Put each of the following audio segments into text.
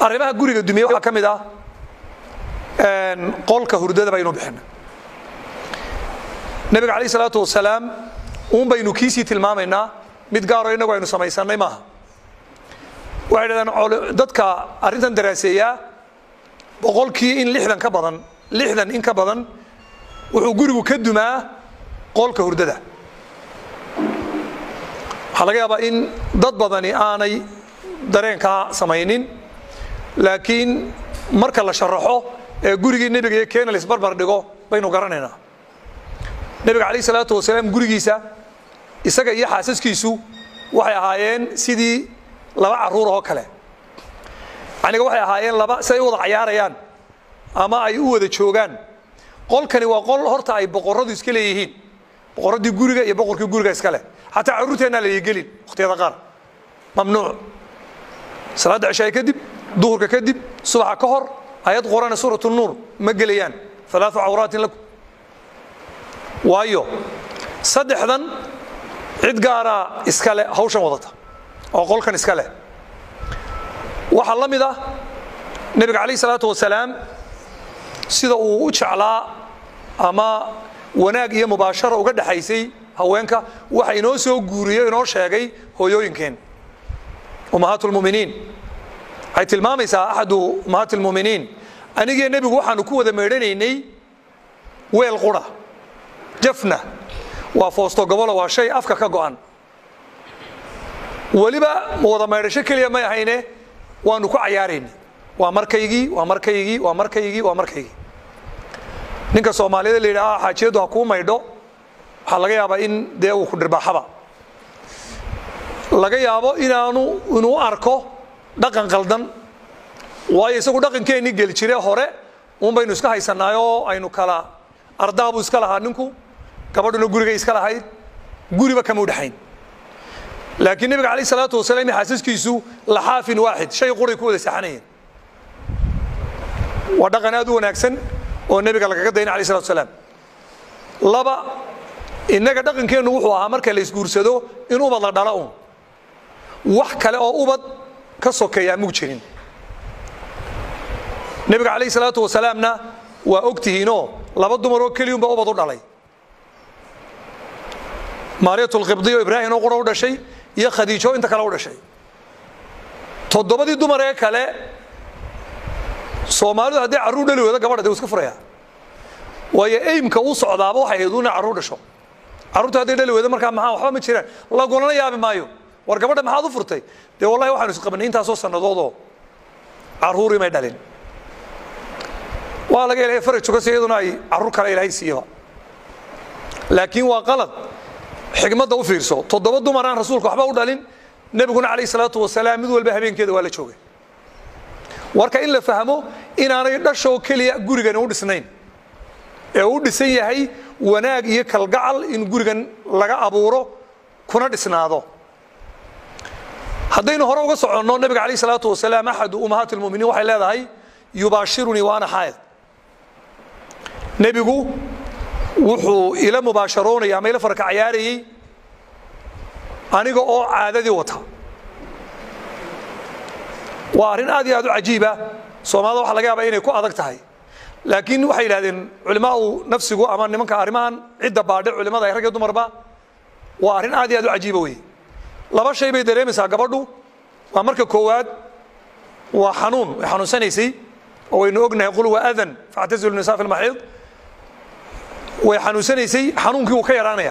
arrimaha guriga dumiye waxaa ka mid ah qolka hurdada baynu bixina nebiga calayh salaatu wasalaam uun baynu kiisii tilmaamaynaa mid gaaroo innagu aynu samaysannay maaha waxay dhahdeen dadka arrintan daraaseeyaa boqolkii in lixdan ka badan lixdan in ka badan wuxuu gurigu ka dumaa qolka hurdada waxaa laga yaabaa in dad badani aanay dareenkaa samaynin laakiin marka la sharaxo ee gurigii nebiga iyo keena laisbarbar dhigo baynu garanaynaa nebiga calayh salaatu wasalaam gurigiisa isaga iyo xaasaskiisu waxay ahaayeen sidii laba carruur oo kale aniga waxay ahaayeen laba si ay u wada cayaarayaan ama ay u wada joogaan qolkani waa qol horta ay boqoradu iska leeyihiin boqoradii guriga iyo boqorkii guriga iska leh xataa carruurteennaa la gelin wakhtiyada qaar mamnuuc salaadda cishaay kadib duhurka kadib subaxa ka hor ayad qorana suurat nuur ma gelayaan alaau cawraatin lakum waayo saddexdan cid gaaraa iskale hawshan wadata oo qolkan iska leh waxaa la mid ah nebiga calayh salaatu wasalaam sida uu u jeclaa ama wanaag iyo mubaashara uga dhexaysay haweenka waxa inoo soo guuriyo inoo sheegay hooyooyinkeen ummahaat lmuminiin waxay tilmaamaysaa axadu ummahaat lmuminiin anigiyo nebigu waxaanu ku wada meedhanaynay weel qura jafna waa foosto gobolo waa shay afka ka go'an weliba wada maydhasho keliya may ahayne waanu ku cayaaraynay waa markaygii waa markaygii waa markaygii waa markaygii ninka soomaaliyada la yidhaha xaajiyadu ha kuu maydho waxaa laga yaabaa in dee uu ku dhirbaaxaba laga yaabo inaanu inuu arko dhaqan qaldan waayo isagu dhaqankeennii geli jire hore uun baynu iska haysanaayoo aynu kala ardaabuu iska lahaa ninku gabadhuna gurigay iska lahayd guriba kama u dhexayn laakiin nebiga calayh salaatu wasalaam iyo xaasaskiisu laxaafin waaxid shay quray ku wada saxanayeen waa dhaqan aad u wanaagsan oo nebiga lagaga dayna alayh salatu wasalaam laba innaga dhaqankeennu wuxuu ahaa marka la isguursado in ubad la dhala un wax kale oo ubad ka sokeeyaa mug jirin nebiga calayh salaatu wasalaamna waa og tihiinoo laba dumaroo keliyunba ubad u dhalay maariyatulqibdiyo ibraahim oo qura u dhashay iyo khadiijo inta kale u dhashay toddobadii dumar ee kale soomaalidu haddii carruur dhali weydo gabadha de iska furaya waayo eymka uu socdaaba waxay ahayd una carruur dhasho carruurta hadday dhali weydo markaa maxaa waxba ma jiraan lagulana yaabi maayo war gabadha maxaad u furtay dee wallahi waxaanu isqabanay intaasoo sannadoodoo carruurii may dhalin waa laga helaya faraj sugasi iyaduna ay carruur kale ilaahay siiyaba laakiin waa qalad xigmadda u fiirso toddoba dumaraan rasuulka waxba u dhalin nebiguna calayh salaatu wasalaam mid walba habeenkeeda waa la joogay warka in la fahmo inaanay dhashoo keliya gurigani u dhisnayn ee u dhisan yahay wanaag iyo kalgacal in gurigan laga abuuro kuna dhisnaado haddaynu hore uga soconno nebiga calayh salaatu wasalaam axadu ummahaat lmuminiin waxay leedahay yubaashirunii wa ana xaayad nebigu wuxuu ila mubaasharoonaya ama ila farka cayaarayey aniga oo caadadii wata waa arrin aad iyo aad u cajiiba soomaalida waxa laga yaabaa inay ku adag tahay laakiin waxay yidhahdeen culimaau nafsigu ama nimanka arrimahan cidda baadhe culimada rag iyo dumarba waa arrin aad iyo aad u cajiiba wey laba shay bay dareemaysaa gabadhu waa marka koowaad waa xanuun way xanuunsanaysay oo waynu ognahay qul waa adan factazilu nisaa fi lmaxiid way xanuunsanaysay xanuunkii wuu ka yaraanaya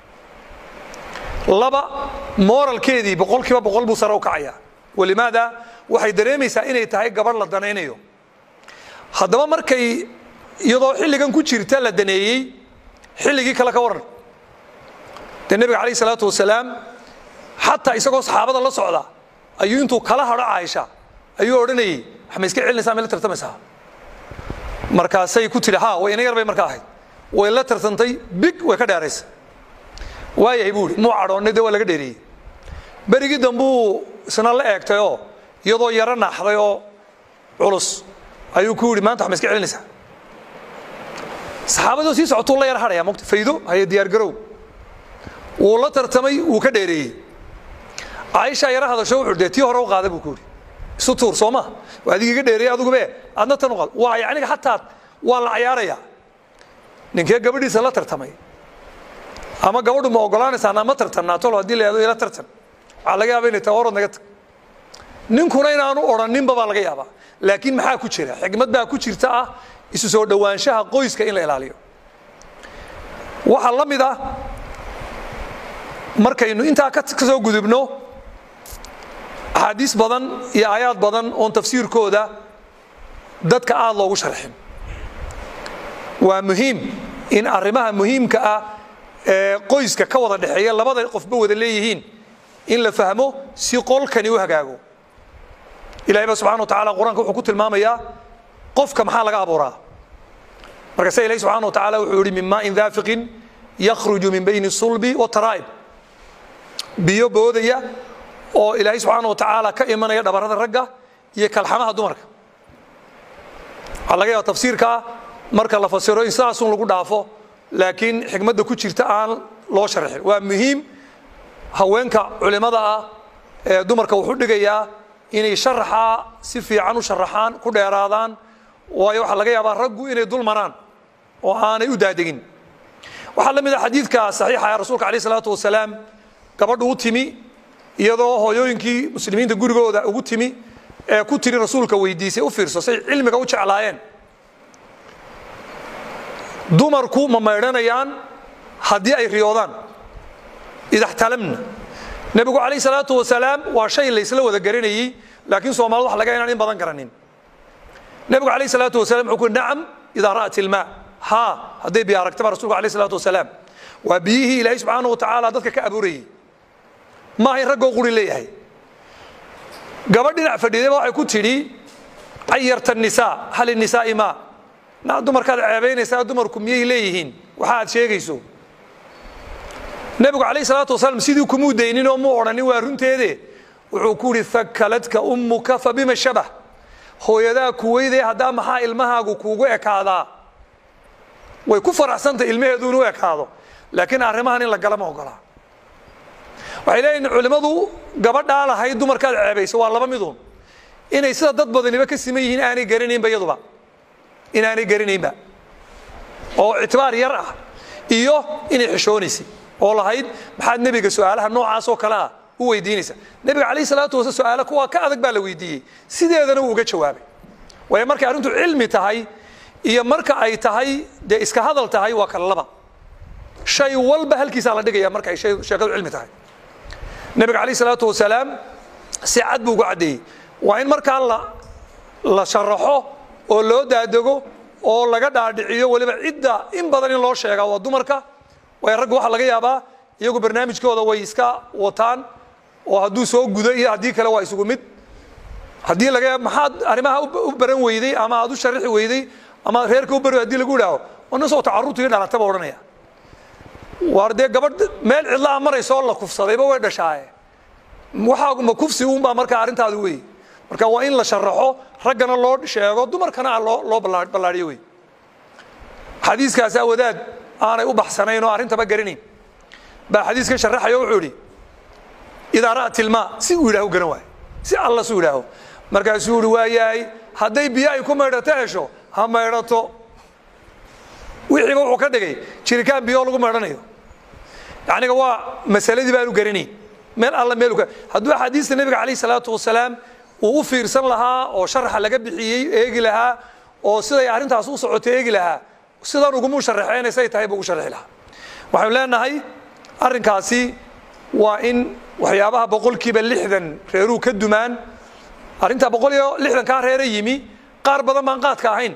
laba moralkeedii boqol kiiba boqol buu sare u kacaya walimaada waxay dareemaysaa inay tahay gabadh la danaynayo haddaba markay iyadoo xilligan ku jirta la daneeyey xilligii kale ka waran dee nebiga calayh salaatu wasalaam xataa isagoo saxaabada la socda ayuu intuu kala hadho caaisha ayuu odhanayey wax ma iska celinaysaa may la tartamaysaa markaasay ku tidhi ha way ina yar bay markaa ahayd way la tartantay big way ka dheeraysa waayahay buu ihi muu cadhoonnay dee waa laga dheereeyey berigii dambuu isna la eegtayoo iyadoo yaro naaxday oo culus ayuu ku yidhi maanta wax ma iska celinaysaa saxaabadoo sii socotuu la yar hadhaya mogta faydo haye diyaargarow wuu la tartamay wuu ka dheereeyey caaisha yaro hadasho wuxuu dee tii hore u qaaday buu ku yidhi isu tuur soo ma waa adiga iga dheereey adugube adna tan uqad waa yacniga xataa waa la cayaarayaa ninkee gabadhiisa la tartamay ama gabadhu ma ogolaanaysaa nama tartannaa tolo haddii la yahdo ila tartan waxaa laga yaaba inay tahay orod naga tag ninkuna inaanu odhaninba baa laga yaabaa laakiin maxaa ku jira xigmad baa ku jirta ah isu soo dhowaanshaha qoyska in la ilaaliyo waxaa la mid ah markaynu intaa ka soo gudubno axaadiis badan iyo aayaad badan oon tafsiirkooda dadka aada loogu sharxin waa muhiim in arrimaha muhiimka ah ee qoyska ka wada dhexeeya labada qofba wada leeyihiin in la fahmo si qolkani u hagaago ilahay ba subxana wa tacala qur-aanka wuxuu ku tilmaamayaa qofka maxaa laga abuuraa markaase ilahi subxana wa tacala wuxuu yihi min maain daafiqin yakhruju min bayni sulbi wataraa'ib biyo boodaya oo ilaahay subxaana wa tacaala ka imanaya dhabarada ragga iyo kalxamaha dumarka waxaa laga yaaba tafsiirkaa marka la fasiro in sidaasun lagu dhaafo laakiin xikmadda ku jirta aan loo sharxin waa muhiim haweenka culimada ah ee dumarka wuxuu dhigayaa inay sharaxaa si fiican u sharaxaan ku dheeraadaan waayo waxaa laga yaabaa raggu inay dul maraan oo aanay u daadegin waxaa la mid a xadiidka saxiixa ee rasuulka alayh isalaatu wasalaam gabadhu u timi iyadoo hooyooyinkii muslimiinta gurigooda ugu timi ee ku tiri rasuulka weydiisay u fiirso say cilmiga u jeclaayeen dumarku ma maydhanayaan haddii ay riyoodaan idaxtalamna nebigu calayh salaatu wasalaam waa shay laysla wada garanayey laakiin soomaalida waxa laga inaan in badan garanin nebigu calayh salaatu wasalam wuxuu ku yidhi nacam idaa ra'at ilmaa haa hadday biyo aragtaba rasuulku alayh salaatu wasalaam waa biyihii ilaahay subxaana wa tacaala dadka ka abuurayey maaha in raggoo quri leeyahay gabadh dhinac fadhiidayba waxay ku tidhi cayarta nisaa hal inisaa'i maa na dumarkaad ceebaynaysaa dumarku miyay leeyihiin waxa aad sheegayso nebigu calayh salaatu wasalaam sidii kumuu daynin oo muu odhanin waa runteede wuxuu ku yidhi thakaladka ummuka fa bima shabah hooyadaa kuweydee haddaa maxaa ilmahaagu kuugu ekaadaa way ku faraxsantay ilmaheedu inuu ekaado laakiin arrimahan in la gala ma ogolaa waxay leeyihin culimmadu gabadhaa lahayd dumarkaad ceebayso waa laba miduun inay sida dad badaniba ka siman yihiin aanay garanaynba iyaduba inaanay garanaynba oo ictibaar yar ah iyo inay xishoonaysay oo lahayd maxaad nebiga su-aalaha noocaas oo kale ah u weydiinaysa nebiga calayh salaatu wasala su-aala kuwaa ka adag baa la weydiiyey sideedana wuu uga jawaabay waayo markay arrintu cilmi tahay iyo marka ay tahay dee iska hadal tahay waa kala laba shay walba halkiisaa la dhigaya marka ay sheekadu cilmi tahay nebiga calayh salaatu wasalaam si cad buu ugu caddeeyey waa in markaa la la sharaxo oo loo daadego oo laga dhaadhiciyo weliba cidda in badan in loo sheegaa waa dumarka waayo raggu waxaa laga yaabaa iyagu barnaamijkooda way iska wataan oo hadduu soo gudo iyo haddii kale waa isugu mid haddii laga yaab maxaad arrimaha u baran weyday ama aad u sharixi weyday ama reerka u bari hadii lagu idhaaho wana soo tacarurtigii dhalataba odhanaya waar dee gabadh meel cidlaha maraysoo la kufsadayba way dhashaaye waxaa ma kufsi uunbaa markaa arrintaadu wey marka waa in la sharaxo raggana loo sheego dumarkana loo loo ballaadhiyo wey xadiiskaasaa wadaad aanay u baxsanayn oo arrintaba garanayn baa xadiiskan sharaxayo wuxuu idhi idaa ra'at ilmaa si uu yidhaho garan waayo si alla suu yidhaaho markaasuu ihi waa yahay hadday biyo ay ku maydhato hesho ha maydhato wixiiba wuxuu ka dhigay jirikaan biyo lagu maydhanayo yacniga waa masaladii baanu garanayn meel alla meel hadduu axaadiista nebiga calayh salaatu wasalaam uu u fiirsan lahaa oo sharaxa laga bixiyey eegi lahaa oo siday arrintaas u socotay eegi lahaa sidan ugumuu sharaxeen say tahay buu ugu sharxi lahaa waxaynu leenahay arrinkaasi waa in waxyaabaha boqolkiiba lixdan reeruu ka dumaan arrintaa boqol iyo lixdankaa reere yimi qaar badan baan qaadka ahayn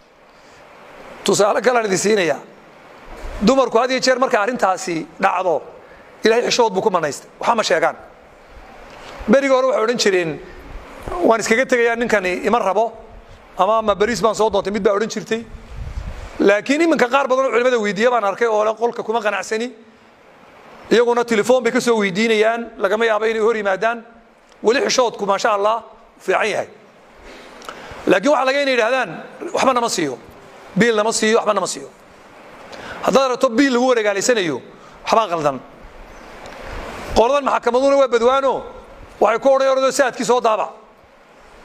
tusaale kalaan idin siinayaa dumarku had iyo jeer marka arrintaasi dhacdo ilahay xishood buu ku manaystay waxaa ma sheegaan berigii hore waxay odhan jireen waan iskaga tegayaa ninkani ima rabo ama ma beriis baan soo doontay mid baa odhan jirtay laakiin iminka qaar badan oo culimada weydiiya baan arkay oo le qolka kuma qanacsani iyaguna telefoon bay ka soo weydiinayaan lagama yaabo inay hor yimaadaan weli xishoodku maasha allah fiican yahay laakiin waxaa laga inay yidhahdaan waxba nama siiyo biil nama siiyo waxba nama siiyo haddaad rabto biil lagu wareegaalaysanayo waxbaa qaldan qoladan maxakamaduna waa badwaano waxay ku odhan ordoo saadkii soo daabac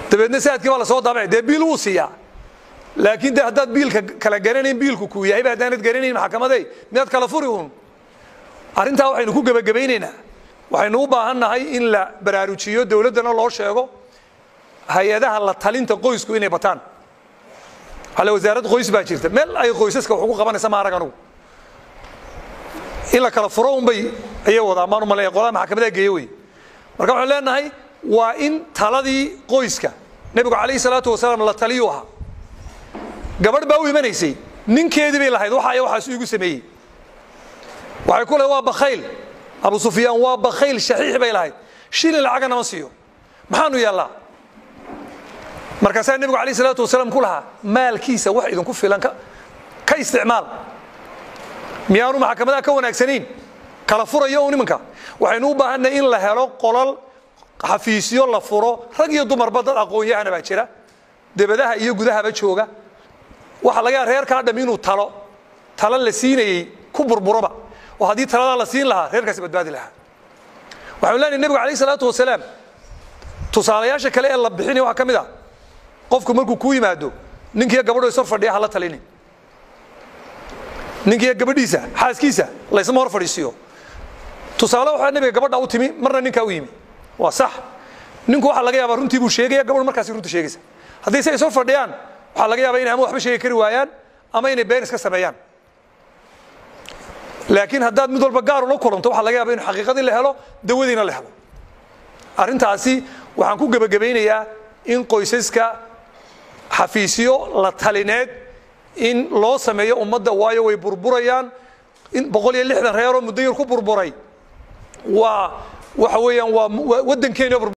dabeedna saadkii baa lasoo daabacay dee biil wuu siiyaa laakiin de haddaad biilka kala garanayn biilku kuu yahayba haddaanad garanayn maxkamadey miyaad kala furi uun arrintaa waxaynu ku gebagabaynaynaa waxaynu u baahan nahay in la baraarujiyo dowladdana loo sheego hay-adaha la talinta qoysku inay bataan ale wasaarad qoys baa jirta meel ay qoysaska wax ugu qabanaysa ma arag anugu in la kala furo unbay ayay wadaa maan umalaya qolada maxkamadaha geeye wey marka waxaan leenahay waa in taladii qoyska nebigu calayhi salaatu wasalaam la taliyuu ahaa gabadh baa u imanaysay ninkeedii bay lahayd waxa waxaas igu sameeyey waxay ku lehay waa bakhayl abu sufyaan waa bakhayl shaxiix bay lahayd shilin lacagana ma siiyo maxaanu yeellaa markaasaa nebigu alayh salaatu wasalaam ku lahaa maalkiisa wax idinku filan ka isticmaal miyaanu maxkamadaha ka wanaagsanayn kala furayo un imanka waxaynu u baahannahay in la helo qolal xafiisyo la furo rag iyo dumarba dad aqoon-yahana baa jira debadaha iyo gudahaba jooga waxaa laga yaaba reerkaa dham inuu talo talo la siinayey ku burburoba oo haddii taladaa la siin lahaa reerkaasi badbaadi lahaa waxanu leenahay nebigu alayh salaatu wasalaam tusaalayaasha kale ee la bixinaya waxaa ka mid ah qofku markuu kuu yimaado ninkiiyo gabadho ishor fadhiya hala talini ninkiiyo gabadhiisa xaaskiisa laysma hor fadhiisiyo tusaale waxaa nebiga gabadha u timi marna ninkaa u yimi waa sax ninku waxaa laga yaabaa runtii buu sheegaya gabadhu markaasi runta sheegaysa haddii se ishor fadhiyaan waxaa laga yaabaa inay ama waxba sheegi kari waayaan ama inay been iska sameeyaan laakiin haddaad mid walba gaar ula kulanto waxaa laga yaaba in xaqiiqadii la helo dawadiina la helo arrintaasi waxaan ku gebagabaynayaa in qoysaska xafiisyo la talineed in loo sameeyo ummadda waayo way burburayaan in boqol iyo lixdan reeroo muddo yar ku burburay waa waxa weeyaan waa waddankeena